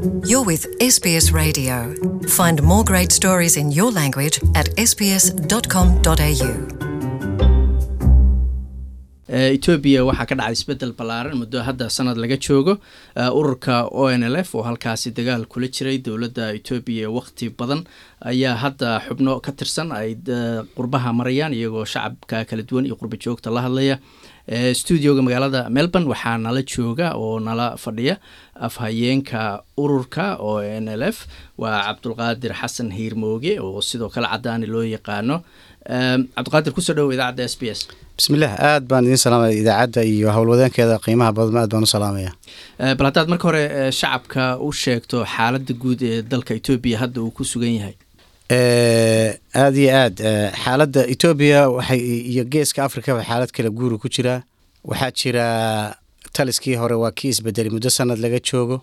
You're with SBS Radio. Find more great stories in your language at sbs.com.au. etoobiya waxaa ka dhacay isbedel ballaaran muddo hadda sanad laga joogo ururka o n l f oo halkaasi dagaal kula jiray dowladda etoobiya waqti badan ayaa hadda xubno ka tirsan ay qurbaha marayaan iyagoo shacabka kala duwan iyo qurba joogta la hadlaya studioga magaalada melbourne waxaa nala jooga oo nala fadhiya afhayeenka ururka o n l f waa cabdulqaadir xasan hiirmooge oo sidoo kale cadaani loo yaqaano cabdiqaadir kusoo dhowo idaacadda s b s bismillaah aad baan idiin salaamaya idaacadda iyo howlwadeenkeeda qiimaha badan aad baan u salaamaya bal haddaad marka hore shacabka u sheegto xaaladda guud ee dalka etoobiya hadda uu ku sugan yahay aada iyo aad xaaladda etoobiya waxay iyo geeska afrikaba xaalad kala guuri ku jiraa waxaa jira taliskii hore waa kii isbedelay muddo sanad laga joogo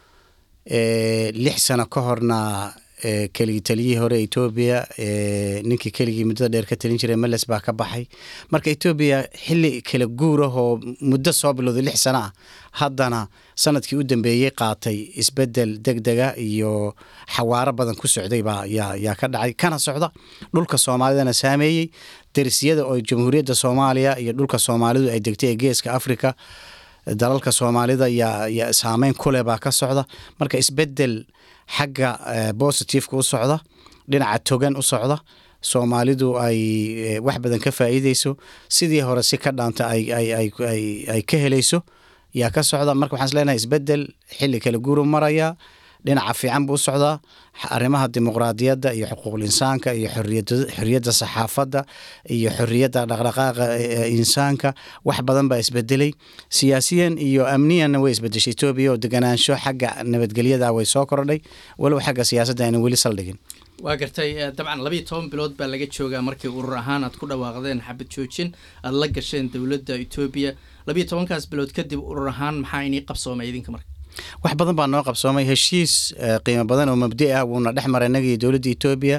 lix sano ka horna keligii taliyihii hore etoobiya ninkii keligii muddada dheer ka talin jiray meles baa ka baxay marka etoobiya xili kala guurah oo muddo soo bilowday lix sano ah haddana sanadkii u dambeeyey qaatay isbedel deg dega iyo xawaaro badan ku socday baa yaa ka dhacay kana socda dhulka soomaalidana saameeyey darisyada oo jamhuuriyadda soomaaliya iyo dhulka soomaalidu ay degtay ee geeska africa dalalka soomaalida yaa saameyn kuleh baa ka socda marka isbedel xagga bositiveka u socda dhinaca togan u socda soomaalidu ay wax badan ka faa'iideyso sidii hore si ka dhaanta ay ka helayso yaa ka socda marka waxaan is leenahay isbedel xilli kala guuru maraya dhinaca fiican buu u socdaa arrimaha dimuqraadiyadda iyo xuquuqul insaanka iyo xoriyadda saxaafadda iyo xoriyadda dhaqdhaqaaqa insaanka wax badan baa isbedelay siyaasiyan iyo amniyanna way isbedeshay etoobiya oo deganaansho xagga nabadgelyada way soo kordhay walow xagga siyaasadda aynan weli saldhigin waa gartay dabcan labayo toban bilood baa laga joogaa markii urur ahaan aad ku dhawaaqdeen xabad joojin aada la gasheen dowladda etoobiya labayo tobankaas bilood kadib urur ahaan maxaa inii qabsoomay idinka marka wax badan baa noo qabsoomay heshiis qiimo badan oo mabdi ah wuuna dhex maray inagii dowladda etoobiya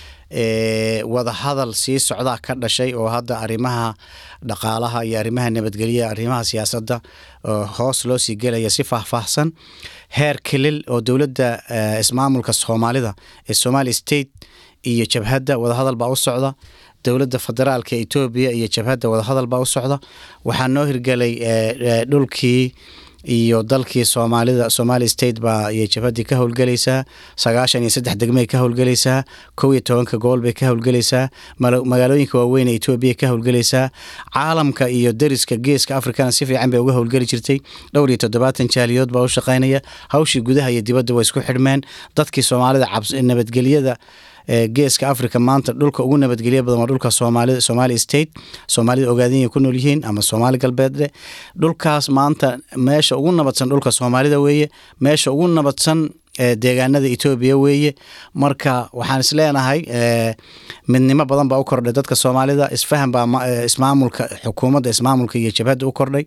wada hadal sii socdaa ka dhashay oo hadda arrimaha dhaqaalaha iyo arrimaha nabadgelya arrimaha siyaasadda hoos loo sii gelaya si faahfaahsan heer kilil oo dowladda ismaamulka soomaalida ee somali state iyo jabhadda wadahadal baa u socda dowladda federaalka etoobiya iyo jabhadda wadahadal baa u socda waxaa noo hirgelay dhulkii iyo dalkii soomaalida somali state baa iyo jabhaddii ka howlgelaysaa sagaashan iyo saddex degmay ka howlgelaysaa kow iyo tobanka gool bay ka howlgelaysaa magaalooyinka waaweyn ee etoobiya ka howlgelaysaa caalamka iyo deriska geeska afrikana si fiican bay uga howlgeli jirtay dhowr iyo toddobaatan jaaliyood baa u shaqaynaya hawshii gudaha iyo dibadda way isku xidhmeen dadkii soomaalida nabadgelyada geeska africa maanta dhulka ugu nabadgelya badan waa dhulka soomaalida somali state soomaalida ogaadanya ku nool yihiin ama soomaali galbeedle dhulkaas maanta meesha ugu nabadsan dhulka soomaalida weeye meesha ugu nabadsan deegaanada etoobiya weeye marka waxaan is leenahay midnimo badan baa u kordhay dadka soomaalida isfahan baa ismaamulka xukuumadda ismaamulka iyo jabhadda u kordhay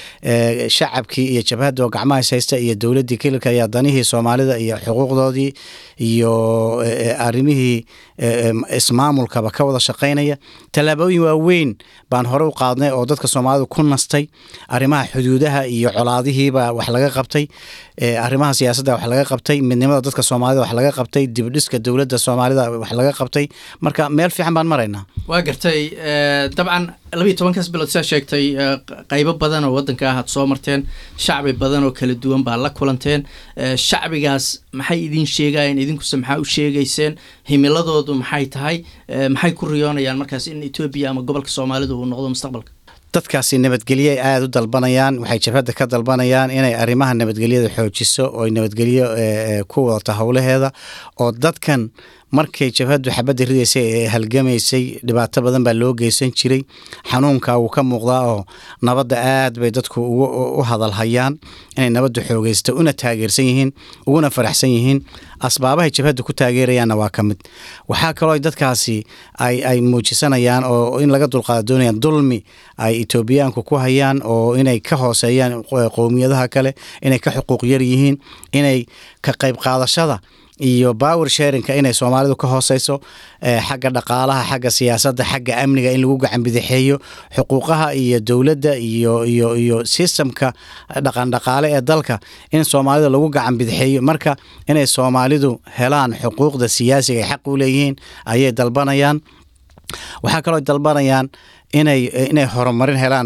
shacabkii iyo jabhadda oo gacmaha is haysta iyo dowladdii kililka ayaa danihii soomaalida iyo xuquuqdoodii iyo arrimihii ismaamulkaba ka wada shaqaynaya tallaabooyin waaweyn baan hore u qaadnay oo dadka soomaalida ku nastay arrimaha xuduudaha iyo colaadihiiba wax laga qabtay arrimaha siyaasadda wax laga qabtay midnimada dadka soomaalida wax laga qabtay dibdhiska dowladda soomaalida wax laga qabtay marka meel fiican baan maraynaa waa gartay dabcan labayo tobankaas bilood sidaa sheegtay qaybo badan oo waddanka ah aad soo marteen shacbi badan oo kala duwan baa la kulanteen shacbigaas maxay idin sheegayeen idinkuse maxaa u sheegayseen himiladoodu maxay tahay maxay ku riyoonayaan markaas in etoobiya ama gobolka soomaalida uu noqdo mustaqbalka dadkaasi nabadgelye ay aada u dalbanayaan waxay jabhadda ka dalbanayaan inay arrimaha nabadgelyada xoojiso oo nabadgelyo ku wadato howlaheeda oo dadkan markay jabhaddu xabadda ridaysay ee halgamaysay dhibaato badan baa loo geysan jiray xanuunka wuu ka muuqdaa oo nabadda aad bay dadku u hadalhayaan inay nabaddu xoogeysto una taageersan yihiin uguna faraxsan yihiin asbaabahay jabhadda ku taageerayaanna waa ka mid waxaa kaloo dadkaasi ay muujisanayaan oo in laga dulqaada doonayaan dulmi ay etoobiyaanku ku hayaan oo inay ka hooseeyaan qowmiyadaha kale inay ka xuquuq yar yihiin inay ka qayb qaadashada iyo power sharinka inay soomaalidu ka hooseyso xagga dhaqaalaha xagga siyaasadda xagga amniga in lagu gacan bidixeeyo xuquuqaha iyo dowladda iyo iyo iyo sistemka dhaqandhaqaale ee dalka in soomaalida lagu gacan bidixeeyo marka inay soomaalidu helaan xuquuqda siyaasiga ay xaq u leeyihiin ayay dalbanayaan waxaa kaloo dalbanayaan inay inay horumarin helaan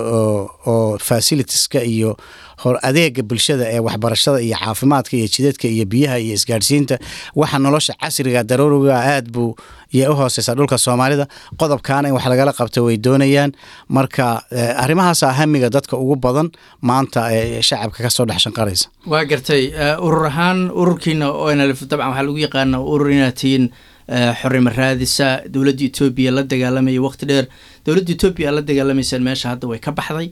oo facilitieska iyo adeega bulshada ee waxbarashada iyo caafimaadka iyo jidadka iyo biyaha iyo isgaadhsiinta waxa nolosha casriga daruuriga aad buu yay u hooseysaa dhulka soomaalida qodobkaana in wax lagala qabto way doonayaan marka arrimahaasa hamiga dadka ugu badan maanta ee shacabka kasoo dhex shanqaraysa waa gartay urur ahaan ururkiina onlf dabcan waxaa lagu yaqaana urur inaad tihiin xorimo raadisa dowladda etoobiya la dagaalamaya waqti dheer dowladda etoobiya la dagaalamaysaan meesha hadda way ka baxday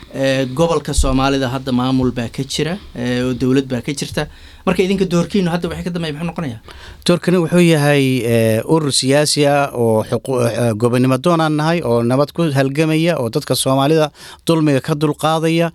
gobolka soomaalida hadda maamul baa ka jira oo dowlad baa ka jirta marka idinka doorkiinu hadda waxay ka dambeya muxuu noqonaya doorkani wuxuu yahay urur siyaasi ah oo gobonimo doonaan nahay oo nabad ku halgamaya oo dadka soomaalida dulmiga ka dulqaadaya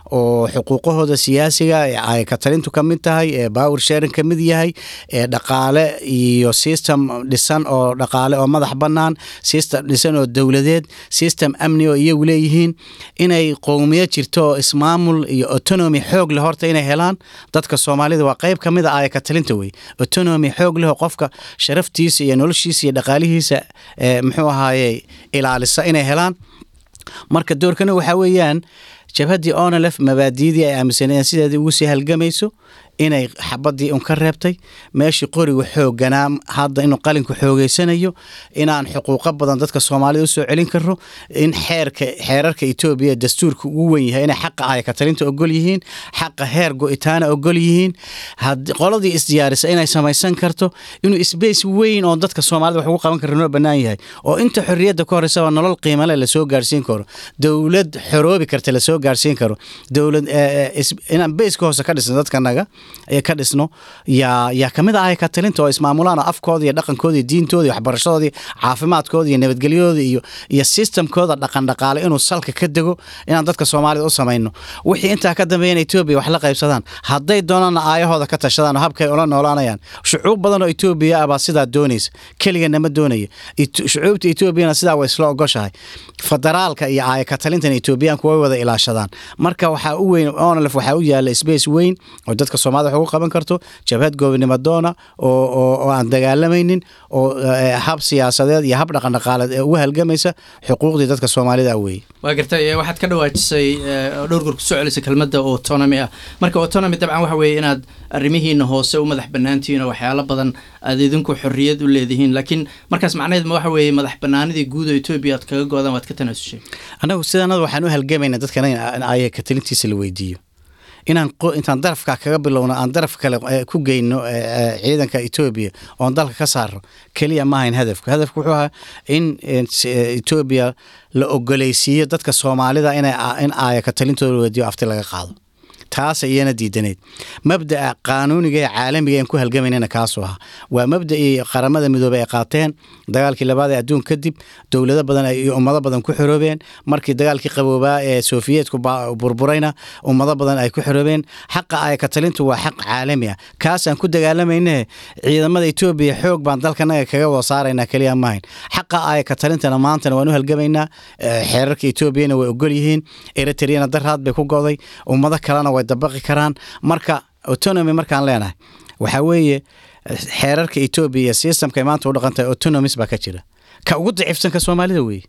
oo xuquuqahooda siyaasiga ay katalintu ka mid tahay ee power sharing ka mid yahay ee dhaqaale iyo system dhisan oo dhaqaale oo madax bannaan system dhisan oo dowladeed system amni oo iyagu leeyihiin inay qowmiya jirto oo ismaamul iyo autonomy xoog leh horta inay helaan dadka soomaalida waa qayb ka mid a ay katalinta wey autonomy xoog leh oo qofka sharaftiisa iyo noloshiisa iyo dhaqaalihiisa muxuu ahaaye ilaalisa inay helaan marka doorkana waxaa weeyaan jabhaddii onlf mabaadiidii ay aaminsanayeen sideedii ugu sii halgamayso inay xabadii un ka reebtay meeshii qoriga xooganaa hadda inuu qalinku xoogeysanayo inaan xuquuqo badan dadka soomaalida usoo celin karo in xeerka xeerarka etoobiya dastuurka ugu wen yahay inay xaqa ay katalinta ogol yihiin xaqa heer go-itaana ogol yihiin qoladii isdiyaarisa inay samaysan karto inuu sbace weyn oo dadka soomaalida wax ugu qaban kara noo bannaan yahay oo inta xorriyadda ka horeysaba nolol qiimale lasoo gaarsiin karo dowlad xoroobi karta lasoo gaarsiin karo dowlad inaan beyska hoose ka dhisno dadkanaga ka dhisno yaa yaa kamid ahay katalinta oo ismaamulaan oo afkooda iyo dhaqankooda iyo diintooda iyo waxbarashadoodii caafimaadkooda iyo nabadgelyadooda iyo iyo sistamkooda dhaqan dhaqaale inuu salka ka dego inaan dadka soomaalida u samayno wixii intaa ka dambeeya in etoobiya wax la qaybsadaan hadday doonaanna aayahooda ka tashadaan oo habkay ula noolaanayaan shucuub badan oo etoobiya ah baa sidaa doonaysa keligana ma doonaya shucuubta etoobiyana sidaa way isla ogoshahay federaalka iyo aaya katalintan etoobiyaanku way wada ilaashadaan marka waxaa u weyn onlf waxaa u yaala space weyn oo dadka soomaalida wax ugu qaban karto jabhad goobnimo doona oo oo aan dagaalamaynin oo hab siyaasadeed iyo hab dhaqandhaqaaleed ee ugu halgamaysa xuquuqdii dadka soomaalida weeye waa gartay waxaad ka dhawaajisay dhowr goor kusoo celisay kelmadda autonomy ah marka autonomy dabcan waxa weeye inaad arrimihiina hoose u madax bannaantihiin oo waxyaalo badan aad idinku xorriyad u leedihiin laakiin markaas macnaheed ma waxa weeye madax bannaanidii guud oo etoobiya aad kaga go-daan waad ka tanaasushay annagu sidaanada waxaan u halgamaynaa dadkana in aya katalintiisa la weydiiyo inaan intaan darafka kaga bilowno aan daraf kale ku geyno ciidanka etoobiya oon dalka ka saaro keliya maahayn hadafku hadafku wuxuu ahaa in etoobiya la ogoleysiiyo dadka soomaalida in aaya katalintooda weydiyo afti laga qaado taas iyana diidaneyd mabda'a qaanuuniga ee caalamiga aan ku halgamaynana kaasuu ahaa waa mabda'ii qaramada midoobey ay qaateen dagaalkii labaad ee adduun kadib dowlado badan iyo ummado badan ku xoroobeen markii dagaalkii qaboobaa ee sofiyeetku burburayna ummado badan ay ku xoroobeen xaqa ay katalintu waa xaq caalami ah kaasaan ku dagaalamayne ciidamada etoobiya xoog baan dalkanaga kaga wada saaraynaa keliya maahayn xaqa ay katalintana maantana waan u halgamaynaa xeerarka etoobiyana way ogol yihiin eritreyana daraad bay ku goday ummado kalena way dabaqi karaan marka autonomy markaan leenahay waxaa weeye xeerarka etoobiya iyo systemka maanta u dhaqan tahay autonomis baa ka jira ka ugu daciifsanka soomaalida weeye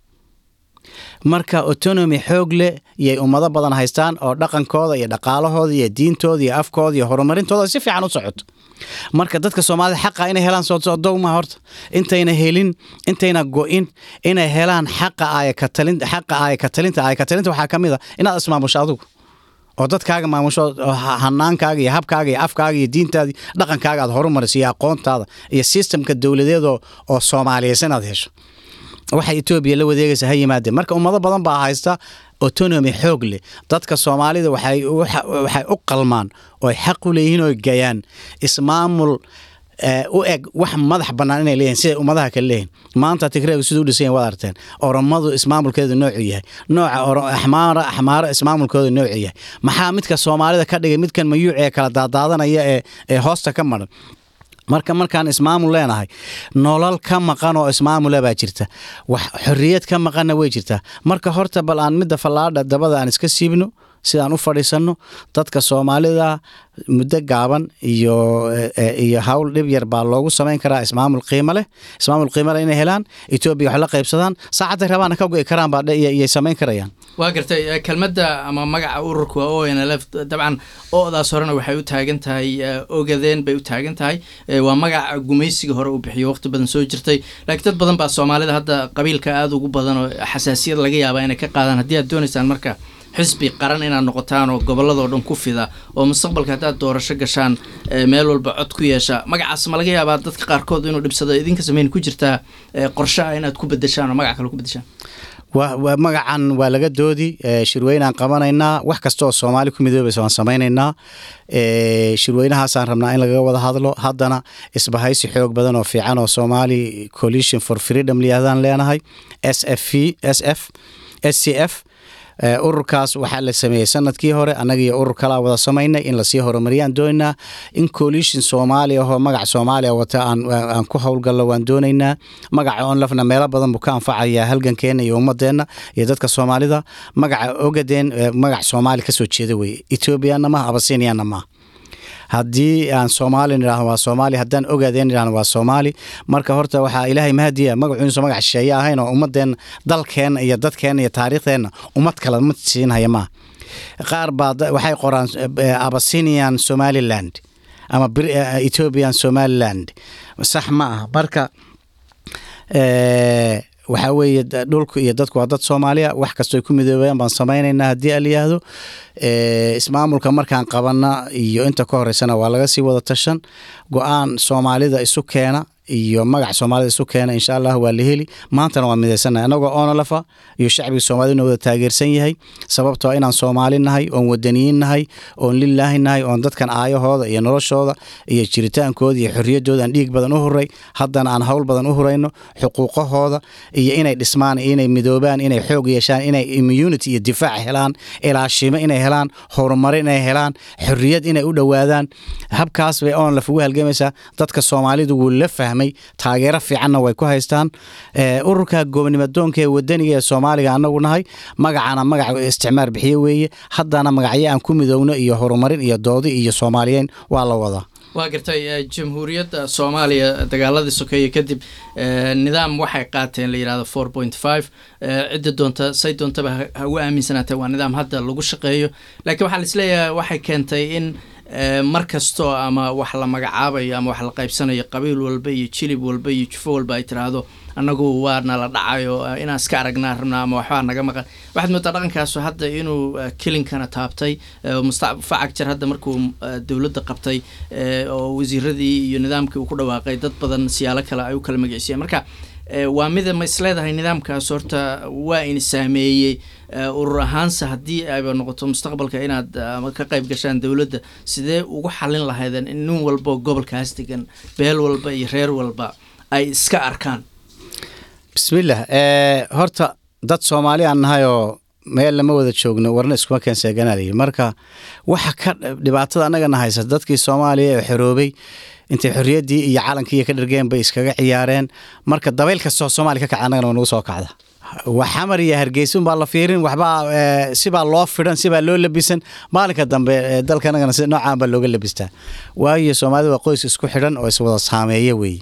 marka autonomy xoog leh iyay ummado badan haystaan oo dhaqankooda iyo dhaqaalahooda iyo diintooda iyo afkooda iyo horumarintooda si fiican u socoto marka dadka soomaalida xaqa inay helaan sodowma horta intayna helin intayna go-in inay helaan xaqa aayakatalin xaqa aayakatalinta aayakatalinta waxaa ka mid a inaad ismaamusho adigu oo dadkaaga maamusho hanaankaaga iyo habkaaga iyo afkaaga iyo diintaada dhaqankaaga aad horumariso iyo aqoontaada iyo sistemka dowladeed oo soomaaliyeysa inaad hesho waxay etoobiya la wadeegaysa ha yimaadeen marka ummado badan baa haysta autonomy xoog leh dadka soomaalida waxay u qalmaan oo xaq u leeyihiin oo gayaan ismaamul u eg wax madax bannaan inay leeyihin siday ummadaha kale leeyihin maanta tigreegu siduu u dhisayen waad arteen oromadu ismaamulkeedu noocu yahay nooca axmaara axmaaro ismaamulkoodu noocu yahay maxaa midka soomaalida ka dhigay midkan mayuuc ee kala daadaadanaya ee ee hoosta ka maran marka markaan ismaamul leenahay nolol ka maqan oo ismaamula baa jirta wax xorriyad ka maqanna way jirtaa marka horta bal aan midda fallaadha dabada aan iska siibno sidaan u fadhiisanno dadka soomaalida muddo gaaban iyo iyo hawl dhib yar baa loogu samayn karaa ismaamul qiimo leh ismaamul qiimo leh inay helaan etoobiya wax la qaybsadaan saacadday rabaana ka go'i karaan baa iyay samayn karayaan waa gartay kelmadda ama magaca ururka waa o n l f dabcan o-daas horena waxay u taagan tahay ogadeen bay u taagan tahay waa magaca gumaysiga hore uu bixiyo waqti badan soo jirtay laakiin dad badan baa soomaalida hadda qabiilka aada ugu badan oo xasaasiyad laga yaabaa inay ka qaadaan haddii aad doonaysaan marka xisbi qaran inaad noqotaan oo gobolladoo dhan ku fida oo mustaqbalka haddaad doorasho gashaan meel walba cod ku yeesha magacaas ma laga yaabaa dadka qaarkood inuu dhibsado idinka sameyn ku jirtaa qorshe ah inaad ku bedeshaan oo magac kale ku bedeshaan wa magacan waa laga doodi shirweynaan qabanaynaa wax kasta oo soomaali ku midoobaysa waan samaynaynaa shirweynahaasaan rabnaa in lagaga wada hadlo haddana isbahaysi xoog badan oo fiican oo somali coalition for freedom liyahdaan leenahay s f v s f s c f ururkaas waxaa la sameeyey sanadkii hore annaga iyo urur kalaa wada samaynay in lasii horumariyaan doonaynaa in coalition soomaaliya ahoo magac soomaaliya wata aan ku howlgallo waan doonaynaa magaca onlafna meelo badan buu ka anfacayaa halgankeena iyo ummadeenna iyo dadka soomaalida magaca ogadeen magac soomaali kasoo jeeda weye ethoobiyanna maha abasiniyanna maha haddii aan soomaali nidhahno waa soomaali haddaan ogaadeen nidhahno waa soomaali marka horta waxaa ilaahay mahadiya magacuunusa magac shisheeye ahayn oo ummadeen dalkeenna iyo dadkeenna iyo taariikhdeenna ummad kale ma siinhaya maaha qaar baa waxay qoraan abasinian somaliland ama ethiopian somaliland sax ma ah marka waxaa weeye dhulku iyo dadku waa dad soomaaliya wax kastoy ku midoobayaan baan samaynaynaa haddii a layihahdo ismaamulka markaan qabana iyo inta ka horeysana waa laga sii wada tashan go-aan soomaalida isu keena iyo magac soomaalida isu keena insha allah waa la heli maantana waa midaysanahay annagoo onolafa iyo shacbiga soomaaliduna wada taageersan yahay sababtoo inaan soomaali nahay oon wadaniyiin nahay oon lilaahi nahay oon dadkan aayahooda iyo noloshooda iyo jiritaankooda iyo xorriyaddooda aan dhiig badan u huray haddana aan howl badan u hurayno xuquuqahooda iyo inay dhismaan inay midoobaan inay xoog yeeshaan inay immunity iyo difaac helaan ilaashimo inay helaan horumarin inay helaan xorriyad inay u dhowaadaan habkaas bay onolaf ugu halgamaysaa dadka soomaalidu wuu la fahmay taageero fiicanna way ku haystaan ururka goobnimadoonka ee wadaniga ee soomaaliga anagu nahay magacana magac isticmaar bixiye weeye haddana magacyo aan ku midoowno iyo horumarin iyo doodi iyo soomaaliyeyn waa la wadaa waa gartay jamhuuriyadda soomaaliya dagaaladii sokeeye kadib nidaam waxay qaateen la yidhahdo four point five cidda doonta say doontaba ha ugu aaminsanaatee waa nidaam hadda lagu shaqeeyo laakiin waxaa laisleeyahay waxay keentay in mar kastoo ama wax la magacaabayo ama wax la qaybsanayo qabiil walba iyo jilib walba iyo jufo walba ay tiraahdo annagu waana la dhacayo inaan iska aragnaa rabnaa ama waxbaa naga maqan waxaad moodaa dhaqankaasu hadda inuu kelinkana taabtay mustafacag jar hadda markuu dowladda qabtay oo wasiiradii iyo nidaamkii uu ku dhawaaqay dad badan siyaalo kale ay u kala magiciisiyeen marka waa mida ma isleedahay nidaamkaas horta waa in saameeyey urur ahaanse haddii ayba noqoto mustaqbalka inaad ka qayb gashaan dowladda sidee ugu xalin lahaydeen in nin walba gobolkaas degan beel walba iyo reer walba ay iska arkaan bismillaah horta dad soomaali aan nahay oo meel lama wada joogno warna iskuma keenseeganalayi marka waxa ka dhibaatada annagana haysa dadkii soomaaliya ee xoroobay intay xorriyaddii iyo calankii ka dhargeen bay iskaga ciyaareen marka dabayl kastoo soomaaliya ka kaca annagana waa nagu soo kacda xamar iyo hargeysun baa la fiirin waxbaa sibaa loo fidhan sibaa loo labisan maalinka dambe dalka annagana si noocaan baa looga labistaa waayo soomaalida waa qoys isku xidhan oo iswada saameeya weeye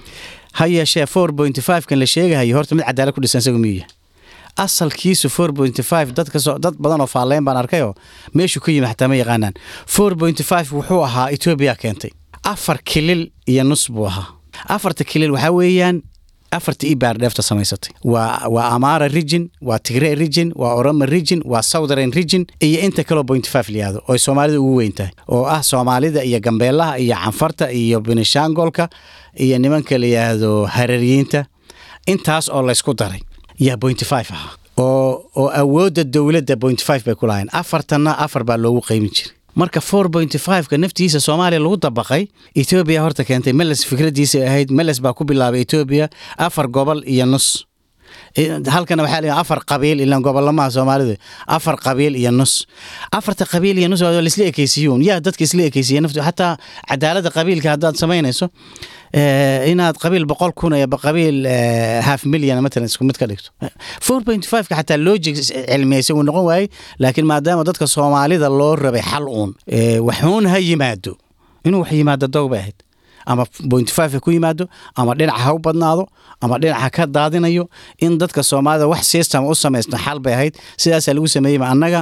ha yeeshee four point five kan la sheegahayo horta mid cadaalad ku dhisan isagu miyuya asalkiisu four point five dadkasoo dad badan oo faalleyn baan arkayoo meeshuu ka yimi xataa ma yaqaanaan four point five wuxuu ahaa etoobiya keentay afar kilil iyo nus buu ahaa afarta kilil waxaa weeyaan afarta ibaar dheefta samaysatay waa waa amara region waa tigre region waa oroma region waa southern region iyo inta kaloo point five liyaado oo soomaalida ugu weyn tahay oo ah soomaalida iyo gambeelaha iyo canfarta iyo benishangolka iyo nimanka la yidhaahdo harariyiinta intaas oo laysku daray yaa point five ahaa oo oo awoodda dowladda point five bay ku lahayn afartanna afar baa loogu qeymin jiray marka four point fiveka naftiisa soomaaliya lagu dabaqay etoobiya horta keentay meles fikraddiisa ahayd meles baa ku bilaabay etoobiya afar gobol iyo nus halkana waxaa la afar qabiil ilan gobolamaha soomaalidu afar qabiil iyo nus afarta qabiil iyo nus waa laisla ekeysiyuun yaa dadka isla ekeysiya naftu xataa cadaaladda qabiilka haddaad samaynayso inaad qabiil boqol kun iyo qabiil half million matalan isku mid ka dhigto four point five ka xataa logic cilmiyeysa uu noqon waayey laakiin maadaama dadka soomaalida loo rabay xal uun waxuun ha yimaado inuu wax yimaado dog bay ahayd ama point five ha ku yimaado ama dhinaca ha u badnaado ama dhinaca ka daadinayo in dadka soomaalida wax system u samaysna xal bay ahayd sidaasaa lagu sameeyeyba annaga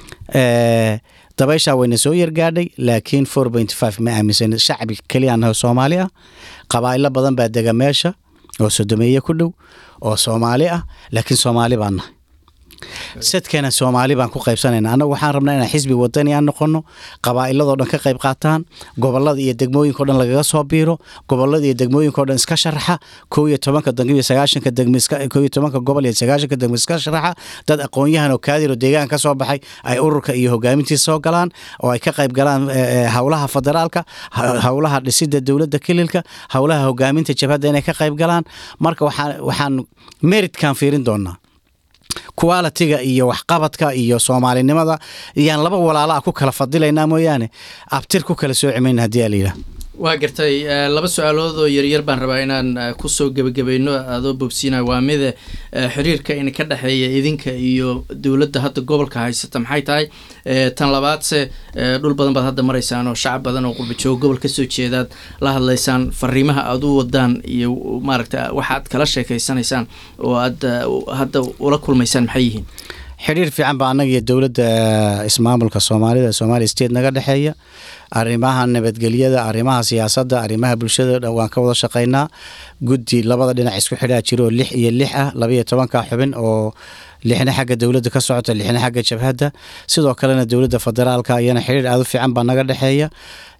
dabayshaa wayna soo yargaadhay laakiin four point five ma aaminsan shacbi keliya naho soomaali ah qabaa'ilo badan baa dega meesha oo sodomeeye ku dhow oo soomaali ah laakiin soomaali baan nahay sadkana soomaali baan ku qaybsanayna annagu waxaan rabnaa inaan xisbi wadani aan noqono qabaa'iladoo dhan ka qayb qaataan gobolada iyo degmooyinka o dhan lagaga soo biiro gobolada iyo degmooyinka o dhan iska sharaxa kow iyo tobanka degmo iyo sagaashanka degmo kow iyo tobanka gobol iyo sagaashanka degmo iska sharaxa dad aqoon-yahan oo kaadir oo deegaan ka soo baxay ay ururka iyo hogaamintiisa soo galaan oo ay ka qayb galaan howlaha federaalka howlaha dhisida dowladda kililka howlaha hogaaminta jabhadda inay ka qayb galaan marka waxaan waxaan meritkan fiirin doonaa qualitiga iyo waxqabadka iyo soomaalinimada iyaan laba walaalaa ku kala fadilaynaa mooyaane abtir ku kala soo cimayna haddii aa layidhaah waa gartay laba su-aalood oo yaryar baan rabaa inaan kusoo gebagabayno adoo bogsiina waa mide xiriirka in ka dhexeeya idinka iyo dowladda hadda gobolka haysata maxay tahay tan labaadse dhul badan baad hadda maraysaan oo shacab badan oo qurbajoog gobol kasoo jeedaad la hadlaysaan fariimaha aad u wadaan iyo maaragta waxaad kala sheekeysanaysaan oo aad hadda ula kulmaysaan maxay yihiin xidhiir fiican baa annaga iyo dowladda ismaamulka soomaalida somalia state naga dhexeeya arrimaha nabadgelyada arrimaha siyaasadda arrimaha bulshada waan ka wada shaqaynaa guddi labada dhinac isku xidhaa jiro oo lix iyo lix ah labaiyo tobanka xubin oo lixna xagga dowladda ka socota lixna xagga jabhadda sidoo kalena dowladda federaalka iyana xidhiir aad u fiican baa naga dhexeeya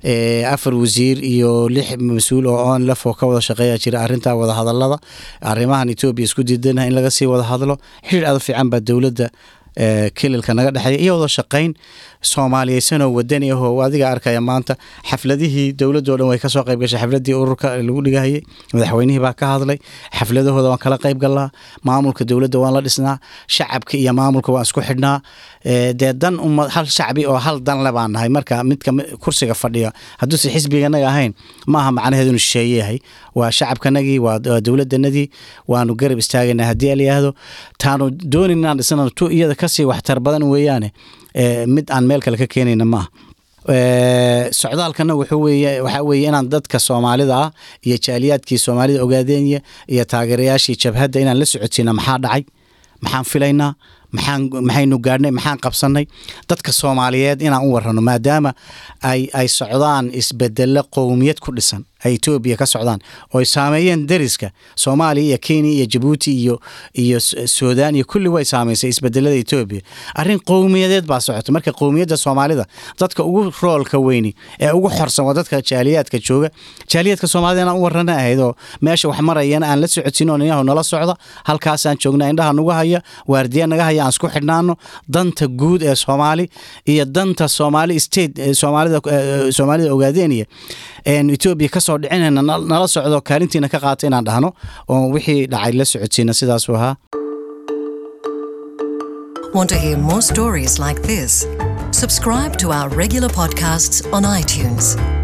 afar wasiir iyo lix mas-uul oo onlef oo ka wada shaqeeya jira arrinta wadahadalada arrimahan etoobiya isku diidana in laga sii wada hadlo xidhiir aad u fiican baa dowladda kililka naga dhexeeya iyo wada shaqayn soomaaliyeysanoo wadani ahoo adiga arkaya maanta xafladihii dowladdo dhan way kasoo qayb gashay xafladii ururka lagu dhigahayay madaxweynihii baa ka hadlay xafladahooda waan kala qayb galnaa maamulka dowladda waan la dhisnaa shacabka iyo maamulka waan isku xidhnaa dee dan uma hal shacbi oo hal dan le baan nahay marka midka kursiga fadhiya hadduuse xisbiganaga ahayn maaha macnaheedu inu shisheeyahay waa shacabkanagii waa dowladanadii waanu garab istaagaynaa haddii alayihahdo taanu doonin inaan dhisana tu iyada kasii waxtar badan weeyaane mid aan meel kale ka keenayna maaha socdaalkana wuxuu weeye waxaa weeye inaan dadka soomaalida ah iyo jaaliyaadkii soomaalida ogaadeenya iyo taageerayaashii jabhadda inaan la socodsiina maxaa dhacay maxaan filaynaa maxaan maxaynu gaadhnay maxaan qabsannay dadka soomaaliyeed inaan u warrano maadaama ay ay socdaan isbedelo qowmiyad ku dhisan ay etoobiya ka socdaan oo ay saameeyeen dariska soomaaliya iyo kenya iyo jabuuti iyo iyo suudaan iyo kulli way saameysay isbedelada etoobiya arrin qowmiyadeed baa socota marka qowmiyadda soomaalida dadka ugu roolka weyni ee ugu xorsan waa dadka jaaliyaadka jooga jaaliyaadka soomaalida inaan u warrana ahayd oo meesha wax marayana aan la socodsiin oo inahu nala socda halkaasaan joognaa indhaha nagu haya waardiya naga haya aan isku xidhnaano danta guud ee soomaali iyo danta soomaali state soomaalida soomaalida ogaadeeniya etoobiya kasoo dhicinayna nala socdo kaalintiina ka qaata inaan dhahno oo wixii dhacay la socodsiina sidaasuu ahaa Want to hear more stories like this? Subscribe to our regular podcasts on iTunes.